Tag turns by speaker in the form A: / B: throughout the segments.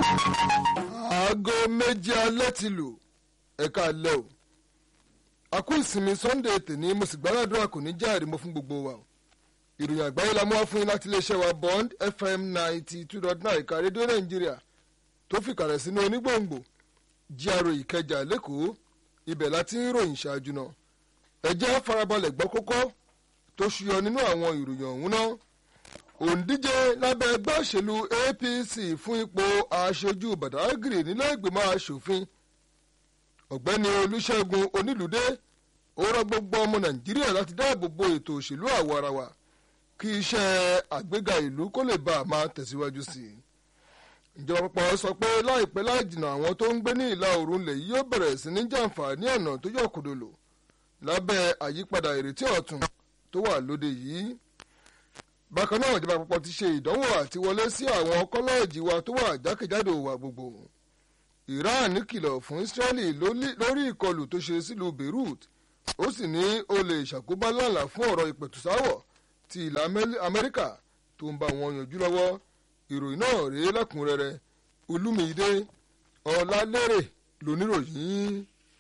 A: aago méjì alẹ́ ti lù ẹ̀ka alẹ́ o àkú ìsinmi sunday tèmi mo sì gbàdúrà kò ní jáde mo fún gbogbo wa o ìròyìn àgbáyé la mú wá fún yín láti iléeṣẹ́ wa bond fm ninety two dot nine ìka rédíò nàìjíríà tó fìkàlẹ̀ sínú onígbòǹgbò jíàrò ìkẹjà lẹ́kọ̀ọ́ ibẹ̀ láti ń ròyìn ṣáájú náà ẹ jẹ́ farabalẹ̀ gbọ́ kókó tó ṣuyọ nínú àwọn ìròyìn ọ̀hún náà òǹdíje lábẹ́ ẹgbẹ́ òṣèlú apc fún ipò aṣojú badagry nílé ìgbìmọ̀ asòfin ọ̀gbẹ́ni olùṣègùn onílùdé ó rọ gbogbo ọmọ nàìjíríà láti dáàbò bo ètò òṣèlú àwọ̀ ara wa kí iṣẹ́ àgbéga ìlú kó lè bá a máa tẹ̀síwájú sí i ìjọba àpapọ̀ sọ pé láìpẹ́ láì jìnnà àwọn tó ń gbé ní ìlà oòrùn ilẹ̀ yìí yóò bẹ̀rẹ̀ sí ní jàǹfààní ọ̀nà tó yọ kòdòlò lábẹ́ àyípadà ìrètí ọ̀tun tó wà lóde yìí bákan náà ìjọba àpapọ̀ ti ṣe ìdánwò àti wọlé sí àwọn kọ́lẹ́ẹ̀jì wa tó wà jákèjádò wa gbogbo iran kìlọ̀ fún israeli lórí ìkọlù tó ṣe sílùú beirut ó sì ní ó lè ṣàkóbá lálà fún ọ̀rọ̀ ìpẹ̀tùsáwọ̀ ti ilẹ̀ amẹ́ríkà tó ń bá wọn yanjú lọ́wọ́ ìròyìn náà rèé lẹ́kùnrẹ́rẹ́ olúmídé ọ̀làlérè lóníròyìn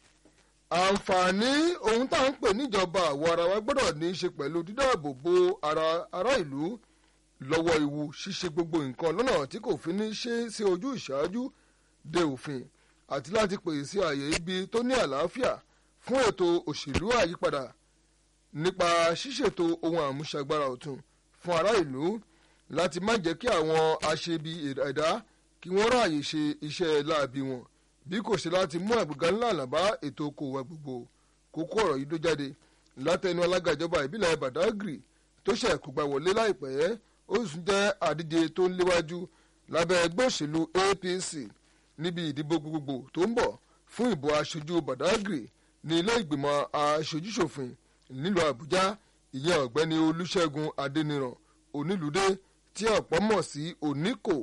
A: àǹfààní ohun tá à ń pè níjọba àwọ̀ ara wa gbọ́dọ̀ ní í ṣe pẹ̀lú dídáàbò bo ara ará ìlú lọ́wọ́ ewu ṣíṣe gbogbo nǹkan lọ́nà tí kò fi ní ṣe sí ojú ìṣáájú de òfin àti láti pèsè àyè ibi tó ní àlàáfíà fún ètò òṣèlú àyípadà nípa ṣíṣètò ohun àmúṣagbára ọ̀tun fún ará ìlú láti má jẹ́ kí àwọn aṣebi ẹ̀dá kí wọ́n ráàyè ṣe iṣẹ́ láabi wọn bí kò ṣe láti mú àgbéga ńlá àlàbá ètò okòwò gbogbo kókó ọ̀rọ̀ yìí ló jáde látẹnu alága ìjọba ìbílẹ̀ badagry tó ṣe kógbá wọlé láìpẹ́ ó sì jẹ́ àdíje tó ń léwájú lábẹ́ ẹgbẹ́ òṣèlú apc níbi ìdìbò gbogbogbò tó ń bọ̀ fún ìbò aṣojú badagry ní ilé ìgbìmọ̀ aṣojúṣòfin nílùú àbújá ìyẹn ọ̀gbẹ́ni olùṣègùn adẹniran onílùdé tí ọ̀pọ̀ mọ̀ sí oníkò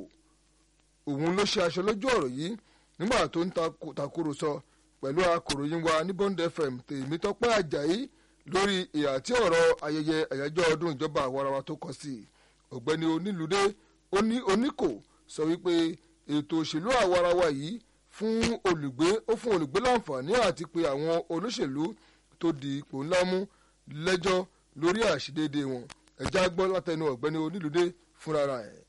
A: òun ló ṣe aṣọ lójú ọ̀rọ̀ yìí nígbà tó ń takùrọ̀sọ pẹ̀lú akòròyìn wa ní bond fm tèmítọ́pẹ́ ajayi lórí ìhà tí ọ̀rọ̀ ayẹyẹ àyájọ́ ọdún ìjọba àwarawa tó kọ sí ọ̀gbẹ́ni onílùdé oníkò sọ wípé ètò òṣèlú àwarawa yìí fún olùgbé ó fún olùgbé láǹfààní àti pé àwọn olóṣèlú tó di ipò ńlá mú lẹ́jọ́ lórí àṣìdéédéé wọn ẹ̀já gbọ́ látẹnu ọ̀gbẹ́ni onílùdé fúnra ẹ̀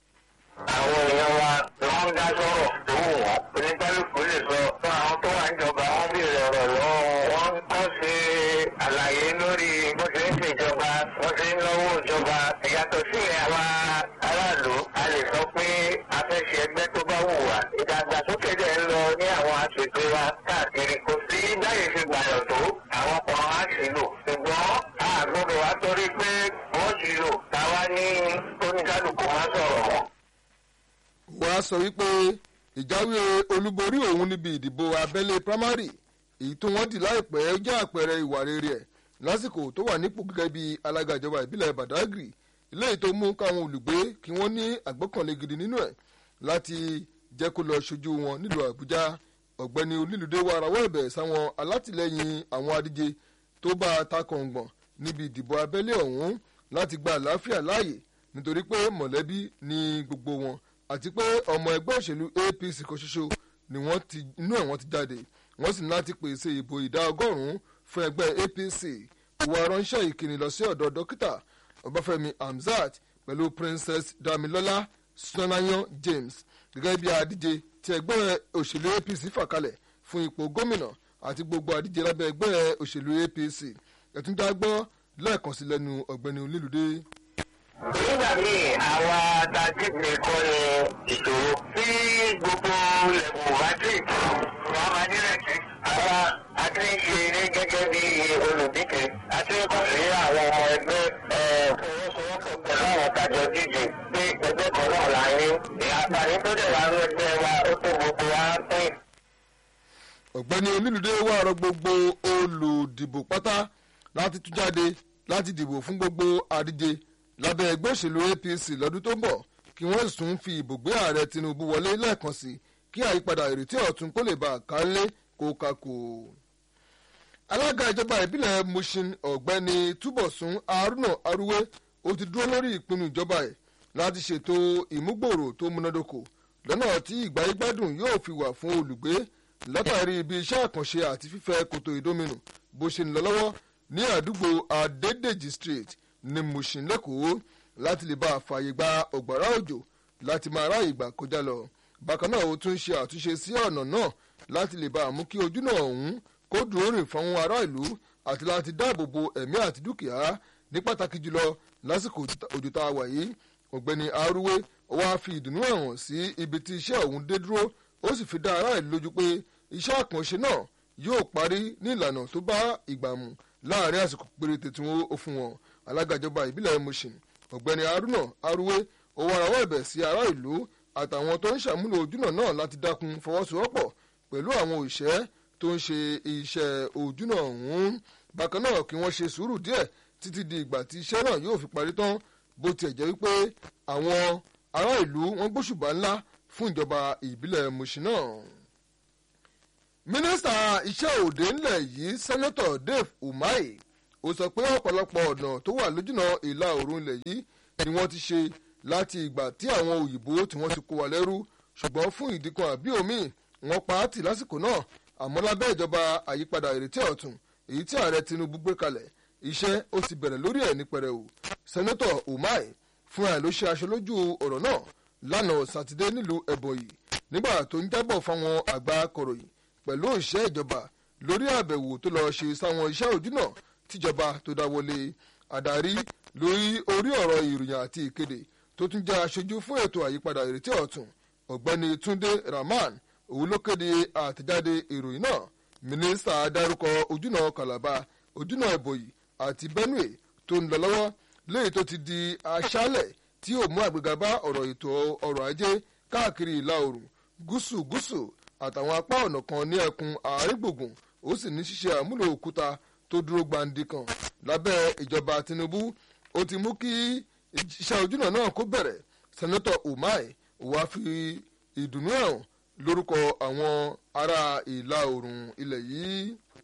B: àwọn èèyàn wa ni wọ́n ń dá sọ̀rọ̀ tó wù wọ́n oníkálukú lè sọ fún àwọn tó wà níjọba wọ́n béèrè ọ̀rọ̀ lọ́wọ́ wọn kọ́ ṣe àlàyé lórí bó ṣe ń ṣèjọba wọ́n ṣe ń lọ́wọ́ ìjọba ìyàtọ̀ sí àwa aráàlú a lè sọ pé a fẹ́ ṣe ẹgbẹ́ tó bá wù wá ìdàgbàsókè dẹ̀ ń lọ ní àwọn aṣèjọ wa káàkiri kò sí báyìí ṣe gbàyàn tó àwọn kan á sì lò ṣùgbọ́n a gbọ́dọ̀ wá torí pé wọ́n sì lò táwa ní oníkálukú wá sọ̀rọ̀ wọn
A: wọ́n á sọ wípé ìjáwé olúborí òun níbi ìdìbò abẹ́lé primary èyí tó wọ́n dì láìpẹ́ jẹ́ àpẹẹrẹ ìwà rere ẹ̀ lásìkò tó wà nípò gẹ́gẹ́ bí alága ìjọba ìbílẹ̀ badagry eléyìí tó mú káwọn olùgbé kí wọ́n ní àgbọ́kànlé gidi nínú ẹ̀ láti jẹ́ kó lọ ṣojú wọn nílùú àbújá ọ̀gbẹ́ni onílùdé wa rawọ́ ẹ̀bẹ̀ sáwọn alátìlẹyìn àwọn adíje tó bá a ta kọ̀ǹgbọ̀n níbi ìdìbò abẹ́lé ọ̀hún láti gba àlàáfíà láàyè nítorí pé mọ̀lẹ́bí ni gbogbo wọn àti pé ọmọ ẹgbẹ́ òṣèlú apc kan ṣoṣo ni wọ́n ti inú ẹ̀ wọ́n ti jáde wọ́n sì ní láti pèsè ìbò ìdá ọgọ́rùn-ún fún ẹgbẹ́ apc ìwà ránṣẹ́ ìkíni lọ sí ọ̀dọ̀ dókítà ọbáfẹ́mi hamzat pẹ̀lú princess damilola sonayan james gẹ́gẹ́ bí adíje tí ẹgbẹ́ òṣèlú apc fà kalẹ̀ fún ipò gómìnà àti gbogbo adíje lábẹ́ ẹgbẹ́ òṣèlú apc ẹ̀túndà gbọ́ lẹ́ẹ̀kan sí lẹ́nu ọ̀gbẹ́ni olílùdé
B: nígbà míì àwa tajìpé kọ́ ni ìṣòro tí gbogbo lẹ́kùn bá dì wọ́n máa nírètí. àwa a ti ń ṣe eré gẹ́gẹ́ bí olùdíje a ti ń kàn sí àwọn ọmọ ẹgbẹ́ fọwọ́sowọ́pọ̀ pẹ̀lú àwọn kájọ díje pé ẹgbẹ́ kan náà là ń ní. àǹfààní tó dẹ̀ wá ló jẹ́ wa ó tó gbogbo wa pín.
A: ọ̀gbẹ́ni olílùdé wà rọ gbogbo olùdìbò pátá láti tún jáde láti dìbò fún gbogbo àdíje lábẹ́ ẹgbẹ́ òṣèlú apc lọ́dún tó ń bọ̀ kí wọ́n sùn fi ìbò gbé ààrẹ tinubu wọlé lẹ́ẹ̀kan sí kí àyípadà ìrètí ọ̀tun kó lè bá a kálé kó kakò. alága ìjọba ìbílẹ̀ mushin ọ̀gbẹ́ni túbọ̀sún haruna aruwe ó ti dúró lórí ìpinnu ìjọba ẹ̀ láti ṣètò ìmúgbòòrò tó múnádóko lọ́nà tí ìgbáyégbádùn yóò fi wà fún olùgbé látàrí ibi iṣẹ́ àkànṣe àti fífẹ́ kòtò ìdóminù bó ṣe ń lọ lọ́wọ́ ní àdúgbò adédèjì street ní mushin lẹ́kọ̀ọ́ láti lè bá a fààyè gba ọ̀gbàrá òjò láti máa ráàyè gbà kọjá lọ bákan náà ó tún ṣe àtúnṣe sí ọ̀nà náà láti lè bá a mú kí ojú náà ọ̀hún kó dúró rìn fún ará ìlú àti láti dáàbò bo ẹ̀mí àti dúkìá ní pàtàkì jùlọ lásìkò òjò tá a wà yìí ọ̀gbẹ́ni arúwé wá fi ìdùnnú ẹ̀wọ̀n sí ibi tí iṣẹ́ ọ̀hún dé dúró ó sì fi dá ará ìlú lójú pé iṣẹ́ àkànṣe náà yóò parí ní ìlànà tó bá ìgbà mu láàrin àsìkò péréte tí wọ́n ó fún wọn alága ìjọba ìbílẹ̀ mushin ọ̀gbẹ́ni haruna arúwé ó wá rawọ́ ẹ̀bẹ̀ sí ará ìlú àtàwọn tó ń ṣàmúlò ojúnà náà láti dákun fọwọ́sowọ́pọ̀ pẹ̀lú àwọn òṣìṣẹ́ tó ń ṣe iṣẹ́ ojúnà ọ̀hún bákan náà kí wọ́n ṣe sùúrù díẹ̀ títí di ìgbà tí iṣẹ́ náà yóò fi parí tán bó tiẹ̀ jẹ́ wípé àwọn ará ìlú wọn gbóṣùbà ńlá fún ìjọba ìbílẹ̀ mushin náà mínísítà iṣẹ́ òde ńlẹ̀ yìí sẹ́nẹ́tọ̀ dave umahi ó sọ pé ọ̀pọ̀lọpọ̀ ọ̀nà tó wà lójúnà ìlà oòrùn ilẹ̀ yìí ni wọ́n ti ṣe láti ìgbà tí àwọn òyìnbó tí wọ́n ti kó wa lẹ́rú ṣùgbọ́n fún ìdí kan àbí omi wọ́n pa á tì lásìkò náà àmọ́ lábẹ́ ìjọba àyípadà ìrètí ọ̀tún èyí tí ààrẹ tinubu gbé kalẹ̀ iṣẹ́ ó ti bẹ̀rẹ̀ lórí ẹ̀ ní pẹrẹu sẹ́nẹ́tọ̀ umahi fúnra ẹ̀ ló ṣe aṣọ lójú ọ̀rọ̀ náà lánàá sátidé nílùú ẹ̀bọ̀yì nígbà tó ń jábọ̀ fáwọn àgbà akọ̀ròyìn pẹ̀lú òṣìṣẹ́ ìjọba lórí àbẹ̀wò tó lọ ṣe sáwọn iṣẹ́ òjúnà tíjọba tó dáwọlé adarí lórí orí ọ̀rọ̀ ìròyìn àti ìkéde tó tún jẹ́ aṣojú fún ètò àyípadà ìrètí ọ̀tún ọ̀gbẹ́ni túnde rahman òun ló kéde àtẹ̀jáde ìròyìn náà mínísítà dárúkọ ojúnà kàlàbà ojúnà ìbòyí àti benue tó ń lọ lọ́wọ́ léyìí tó ti di aṣálẹ̀ tí yóò mú àgbéga bá ọ̀rọ̀ ètò ọrọ̀ ajé káàkiri ìlà oòrùn gúúsù gúúsù àtàwọn apá ọ̀nà kan ní ẹkùn àárín gbùngbùn ó sì ní ṣíṣe àmúlò òkúta tó dúró gbandi kan lábẹ́ ìjọba tinubu ó ti mú kí iṣẹ́ ojúnà náà kó bẹ̀rẹ̀ sẹ́nẹ́tọ̀ umar wàá fi ìdùnnú ẹ̀hàn lórúkọ àwọn ará ìlà oòrùn ilẹ̀ yìí.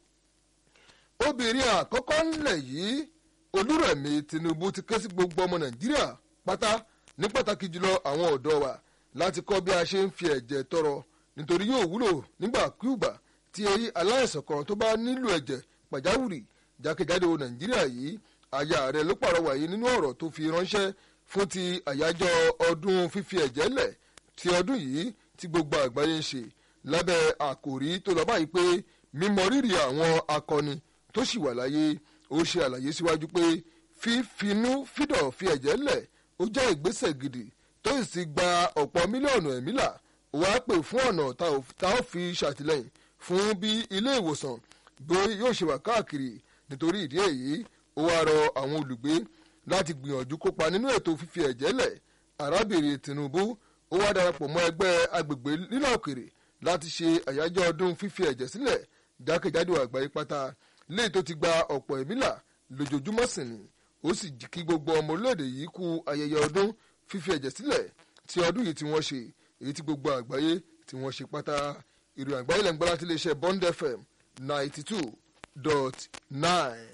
A: obìnrin àkọ́kọ́ ńlẹ̀ yìí olúrẹ̀mí tinubu ti ké sí gbogbo ọmọ nàìjíríà pátá ní pàtàkì jùlọ àwọn ọ̀dọ́ wa láti kọ́ bí a ṣe ń fi ẹ̀jẹ̀ tọrọ nítorí yóò wúlò nígbàkúùgbà tí èyí aláìsàn kan tó bá nílò ẹ̀jẹ̀ pàjáwìrì jákèjádò nàìjíríà yìí aya rẹ̀ ló pàrọwà yìí nínú ọ̀rọ̀ tó fi ránṣẹ́ fún ti àyájọ́ ọdún fífi ẹ̀jẹ̀ lẹ̀ ti ọdún yìí tí gbogbo àgbáyé ń ṣe lábẹ́ àkòrí tó lọ báyìí pé mímọ rírì àwọn akọni tó sì wà láyé ó ṣe àlàyé síwájú pé fífinú fídọ̀ fi ẹ̀jẹ̀ lẹ̀ ó jẹ́ ìgbésẹ̀ gidi tó sì gba ọ̀pọ̀ mílíọ̀nù ẹ̀mí là wá pè fún ọ̀nà tá ó fi ṣàtìlẹ́yìn fún bí ilé ìwòsàn bí yóò ṣe wà káàkiri nítorí ìdí èyí ó wá rọ àwọn olùgbé láti gbìyànjú kópa nínú ètò fífi ẹ̀jẹ̀ lẹ̀ arábìnrin tinubu ó wá darapọ̀ mọ́ ẹgbẹ́ agbègbè nílà òkèrè láti ṣe àyájọ́ ọdún fífi ẹ̀jẹ̀ sílẹ̀ jákèjádò àgbáyé pátá léyìí tó ti gba ọ̀pọ̀ ẹ̀mí là lójoojúmọ́ sì ni ó sì kí gbogbo ọmọ orílẹ̀-èdè yìí kú ayẹyẹ ọdún fífi ẹ̀jẹ̀ sílẹ̀ tí ọdún yìí tí wọ́n ṣe èyí tí gbogbo àgbáyé tí wọ́n ṣe pátá ìròyìn àgbáyé lẹ́nu gbọ́ láti iléeṣẹ́ bond fm ninety two dot nine.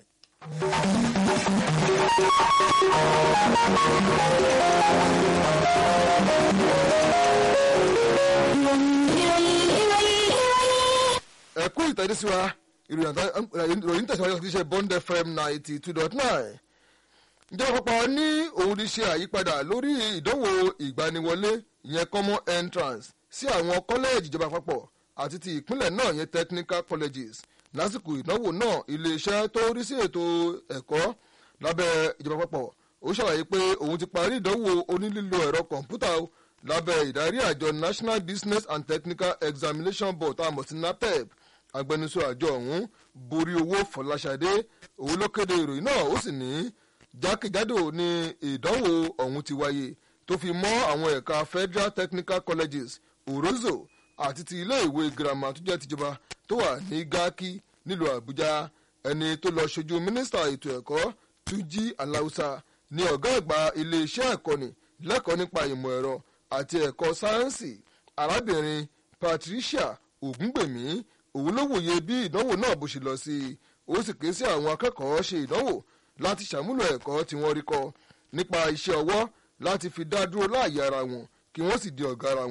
A: ẹ kú ìtẹ́dísíwá ìròyìn tẹ̀síwájú láti iléeṣẹ́ bond fm ninety two dot nine ìjọba àpapọ̀ ní òun ti ṣe àyípadà lórí ìdánwò ìgbaniwọlé ìyẹn common entrance sí àwọn kọ́lẹ́ẹ̀jì ìjọba àpapọ̀ àti ti ìpínlẹ̀ náà yẹn technical colleges lásìkò ìdánwò náà iléeṣẹ́ tó rí sí ètò ẹ̀kọ́ lábẹ́ ìjọba àpapọ̀ ó ṣàlàyé pé òun ti parí ìdánwò onílílo ẹ̀rọ kọ̀ǹpútà lábẹ́ ìdarí àjọ national business and technical examination board tá a mọ̀ sí napep agbẹnusọ àjọ ọ̀hún borí owó fọláṣadé òun ló kéde ìròyìn náà ó sì ní jákèjádò ní ìdánwò ọ̀hún ti wáyé tó fi mọ́ àwọn ẹ̀ka federal technical colleges orozo àti ti ilé ìwé girama tó jẹ́ tìjọba tó wà ní gáàkì nílùú àbújá ẹni tó lọ ṣojú mínísítà ètò ẹ̀kọ́ túnjí aláùsà ní ọ̀gá àgbà iléeṣẹ́ ẹ̀kọ́ni lẹ́kọ̀ọ́ nípa ìmọ̀ ẹ̀rọ àti ẹ̀kọ́ sáyẹ́ǹsì arábìnrin patricia ògúngbèmí òun ló wòye bí ìdánwò náà bó ṣe lọ sí i ó sì ké sí àwọn akẹ́kọ̀ọ́ ṣe ìdánwò láti ṣàmúlò ẹ̀kọ́ tí wọ́n rí kọ́ nípa iṣẹ́ ọwọ́ láti fi dá dúró láàyè ara wọn kí wọ́n sì di ọ̀gá ara wọn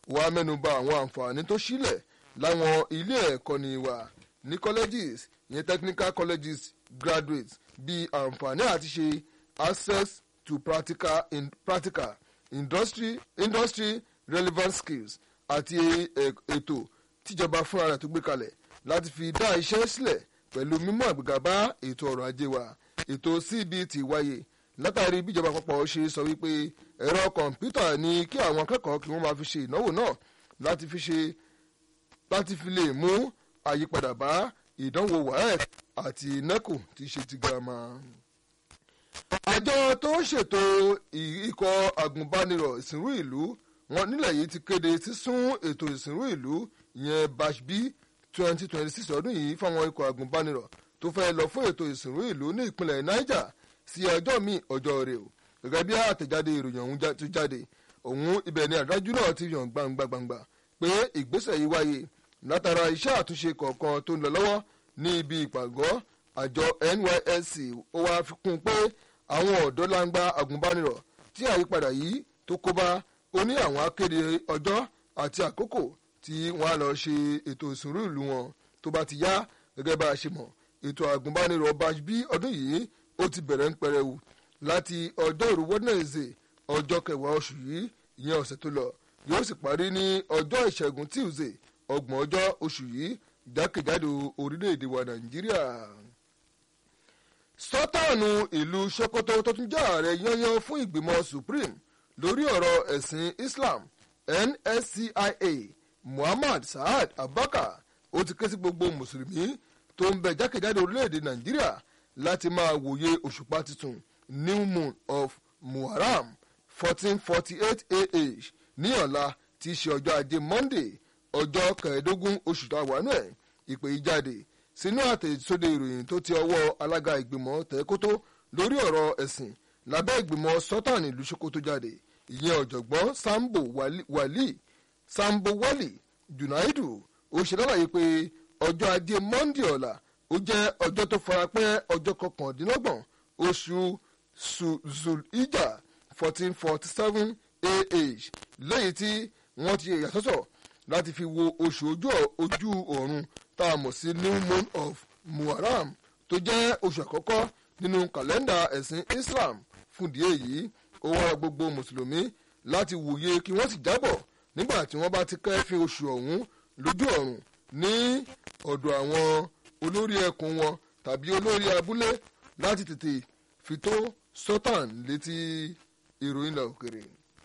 A: wàá mẹ́nuba àwọn àǹfààní tó sílẹ̀ láwọn ilé ẹ̀kọ́ ni wà ní colleges ìyẹn technical colleges graduates bíi àǹfààní àti ṣe access to practical, in, practical industry, industry relevant skills àti ètò tíjọba fúnra rẹ̀ tó gbé kalẹ̀ láti fi dá iṣẹ́ sílẹ̀ pẹ̀lú mímú àgbéga bá ètò ọrọ̀ ajé wa ètò cbt wáyé látàrí bíjọba àpapọ̀ ṣe sọ wípé ẹ̀rọ kọ̀ǹpútà ni kí àwọn akẹ́kọ̀ọ́ kí wọ́n máa fi ṣe ìnáwó náà láti fi ṣe láti fi lè mú àyípadà bá ìdánwò waec àti neco tí í ṣe ti girama. àjọ tó ń ṣètò ikọ̀ agùnbánirọ̀ ìsìnrú ìlú wọn nílẹ̀ yìí ti kéde sísún ètò ìsìnrú ìlú ìyẹn batch b twenty twenty six ọdún yìí fáwọn ikọ̀ agùnbánirọ̀ tó fẹ́ lọ fún ètò ìsìnrú ìlú ní ìpínlẹ̀ niger sí ọjọ́ míì ọjọ́ rẹ̀ o gẹ́gẹ́ bí àtẹ̀jáde ìròyìn ọ̀hún ti jáde òun ibẹ̀ ni àdájú náà ti yàn gbangba gbangba pé ìgbésẹ̀ yìí wáyé látara iṣẹ́ àtúnṣe kọ̀ọ̀kan tó ń lọ lọ́wọ́ ní ibi ìpàgọ́ àjọ nysc ó wáá fi kún un pé àwọn ọ̀dọ́ langba agùnbánirọ̀ tí àyípadà yìí tó kó bá ó ní àwọn akéde ọjọ́ àti àkókò tí wọ́n á lọ ṣe ètò ìsúnrú ìlú wọn tó bá ti yá gẹ́gẹ́ bá a ṣe mọ̀ ètò àgùnbánirọ̀ batch b ọdún yìí ó ti bẹ̀rẹ̀ ń pẹrẹwu láti ọjọ́ òru wednesday ọjọ́ kẹwàá oṣù yìí ìyẹn ọ̀sẹ̀ tó lọ yóò sì parí ní ọjọ́ ìṣẹ́gun tuesday ọgbọ̀n ọjọ́ oṣù yìí jákèjádò orílẹ̀-èdè wa nàìjíríà. sọ́tàánù ìlú sokoto tó tún jẹ́ ààrẹ yányán fún ìgbìmọ̀ supreme lórí ọ̀rọ̀ ẹ̀sìn islam nscia muhammad saad abubakar ó ti ké sí gbogbo mùsùlùmí tó ń bẹ jákèjádò orílẹ̀-èdè nàìjíríà láti máa wòye òṣùpá tuntun new moon of muharram fourteen forty eight ah ní ọ̀la tí í ṣe ọjọ́ ajé monday ọjọ́ kẹẹ̀ẹ́dógún oṣù táwọnú ẹ̀ ìpè yìí jáde sínú àtẹ̀sóde ìròyìn tó ti ọwọ́ alága ìgbìmọ̀ tẹ̀kótó lórí ọ̀rọ̀ ẹ̀sìn lábẹ́ ìgbìmọ̀ sultan ìlú sokoto jáde ìyẹn ọ̀jọ̀gbọ́n sambo wali, wali sambo wali junaidu ó ṣe lálàyé pé ọjọ́ ajé monday ọ̀la ó jẹ́ ọjọ́ tó farapẹ́ ọjọ́ kọkàndínlọ́gbọ̀n oṣù zulhijjah fourteen forty seven ah lẹ́yìn tí wọ́n ti yàtọ̀tọ̀ láti fi wo oṣù ojú ọ̀run tá a mọ̀ sí new moon of muharram tó jẹ́ oṣù àkọ́kọ́ nínú kàlẹ́ndà ẹ̀sìn islam fúndìí èyí ó wá gbogbo mùsùlùmí láti wòye kí wọ́n sì jábọ̀ nígbà tí wọ́n bá ti kẹ́fín oṣù ọ̀hún lójú ọ̀run ní ọ̀dọ̀ àwọn olórí ẹkùn wọn tàbí olórí abúlé láti tètè fi tó sultan létí ìròyìn ilẹ̀ òkèrè.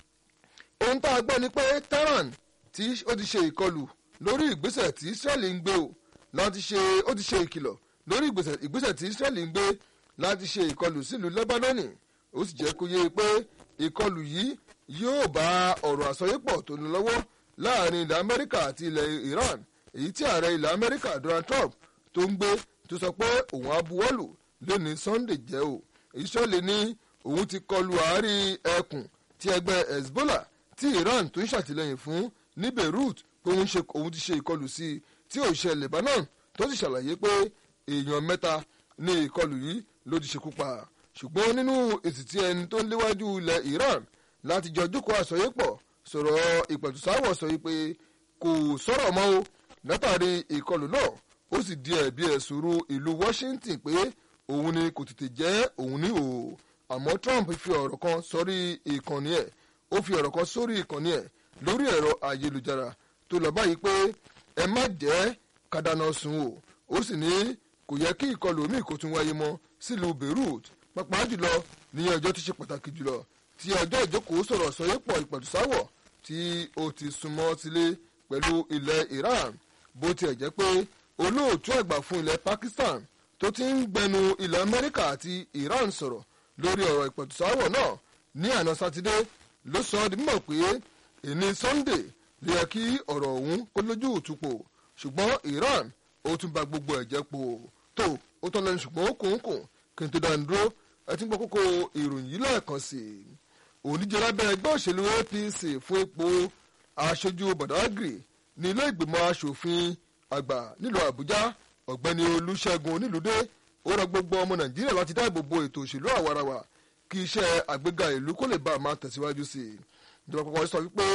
A: ohun tá a gbọ́ ni pé tehran tí ó ti ṣe ìkọlù lórí ìgbésẹ̀ tí israeli ń gbé o láti ṣe ó ti ṣe ìkìlọ̀ lórí ìgbésẹ̀ tí israeli ń gbé láti ṣe ìkọlù sílùú lebanoni ó sì jẹ́ kó yé pé ìkọlù yìí yóò bá ọ̀rọ̀ àsọyépọ̀ tó ní lọ́wọ́ láàrin ilẹ̀ amẹ́ríkà àti ilẹ̀ iran èyí tí ààrẹ ilẹ̀ amẹ́ríkà donald trump tó ń gbé tó sọ pé òun abuwọ́lù lónìí sunday jẹ́ o israeli ní òun ti kọlu àárín ẹkùn tí ẹgbẹ́ hezbollah tí iran tó ń ṣàtìlẹ́yìn fún ní beirut pé òun ti ṣe ìkọlù sí i tí òṣìṣẹ́ lebanon tó sì ṣàlàyé pé èèyàn mẹ́ta ní ìkọlù yìí ló ti ṣekú pa ṣùgbọ́n nínú èsì tí ẹni tó ń léwájú ilẹ̀ iran láti jọ jókòó àsọyépọ̀ sọ̀rọ̀ ìpẹ̀tùsáwọ̀ sọ wípé kò sọ̀rọ̀ mọ́ o látàrí ìkọlù náà ó sì di ẹ̀bi ẹ̀sùn ru ìlú washington pé òun ni kò tètè jẹ́ òun ní o àmọ́ trump fi ọ̀rọ̀ kan sórí ìkànnì ẹ̀ ó fi ọ̀rọ̀ kan sórí ìkànnì ẹ̀ lórí ẹ̀rọ ayélujára tó lọ báyìí pé ẹ má jẹ́ kádàná sun o ó sì ní kò yẹ kí ìkọlù omi kò tún wáyé mọ́ sílùú beirut pàápàá jùlọ ní ọjọ́ tó ṣe pàtàkì jùlọ tí ọjọ́ ìjókòó sọ̀rọ̀ sọyépọ̀ ìpẹ̀tùsáwọ̀ tí ó ti súnmọ́ sílé pẹ̀lú ilẹ̀ iran bó tiẹ̀ jẹ́ pé olóòtú àgbà fún ilẹ̀ pakistan tó ti ń gbẹnu ilẹ̀ amẹ́ríkà àti iran sọ̀rọ̀ lórí ọ̀rọ̀ ìpẹ̀tùsáwọ̀ náà ní àná sátidé ló sọ ọ́ di mímọ̀ pé èní sunday lè yẹ kí ọ̀rọ̀ ọ̀hún kó lójú òtúpò ṣùgbọ́n iran ó tún ba gbogbo ẹ̀jẹ̀ po tó ó tọ́ lẹ́nu ṣùgbọ́n ó kùn kùn kí n tó dáa dúró ẹ ti ń gbọ́ kókó ìròyìn yìí lẹ́ẹ̀kan sí i oníjẹ lábẹ́ ẹgbẹ́ òṣèlú apc fún ipò aṣojú badagry ní ilé ìgbìmọ̀ asòfin àgbà nílùú àbújá ọ̀gbẹ́ni olùṣègùn onílùdé ó rọ gbogbo ọmọ nàìjíríà láti dáàbò bo ètò òṣèlú àwarawa kí iṣẹ́ àgbéga ìlú kó lè bá a máa tẹ̀síwájú sí i ìjọba àpapọ̀ sọ wípé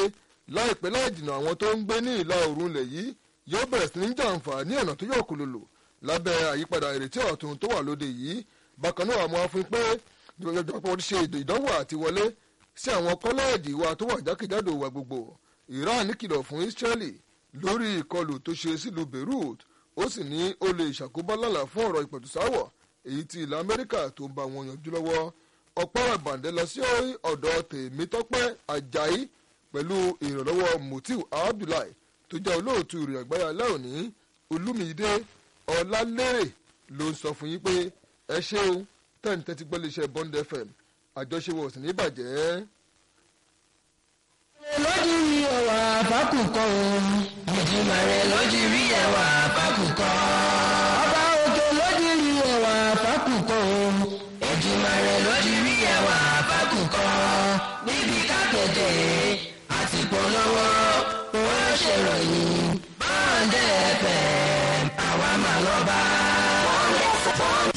A: láìpẹ́ láì jìnnà àwọn tó ń gbé ní ìlà oòrùn ilẹ̀ yìí yóò bẹ̀rẹ̀ sí ní jàǹfààní ọ̀nà tó yọ̀ kòlòlò lábẹ́ àyípadà ìrètí ọ̀tun tó wà lóde yìí bákan náà àmọ́ fún pé ìjọba ṣe ètò ìdánwò àti wọlé sí àwọn kọ́lẹ́ẹ̀dì wa tó wà jákèjádò wa gbogbo Iran kìlọ̀ fún Israeli lórí ìkọlù tó ṣe sílùú Beirut ó sì ní ó lè ṣàkóbá lálà fún ọ̀rọ̀ ìpẹ̀tùsáwọ̀ èyí tí ilẹ̀ Amẹ́ríkà tó ń bá wọn yanjú lọ́wọ́ ọ̀pọ̀ ìbàǹdẹ́ lọ sí ọ̀dọ̀ Tèmítọ́pẹ́ Àjàyí pẹ̀lú ìrànlọ́wọ́ Mutiu Abdullahi tó jẹ́ olóòtú ìrìn àgbáyé alẹ́ òní Olúmídé Ọlálérè ló ń sọ fún yín pé ẹ ṣeun tẹ́ni tẹ́tí gbọ́ lè ṣe Bond FM àjọṣewọ̀ sì ní bàjẹ́.
C: lójú rí ẹwà fákùkọ o ìjìnlẹ̀ rẹ̀ lójú rí ẹwà fákùkọ. ọba òkè lójú rí ẹwà fákùkọ o ìjìnlẹ̀ rẹ̀ lójú rí ẹwà fákùkọ. níbi kákẹ́tẹ̀ àti polówó ó ṣèròyìn bọ́ọ̀dẹ̀ fẹ́ àwa máa lọ bá.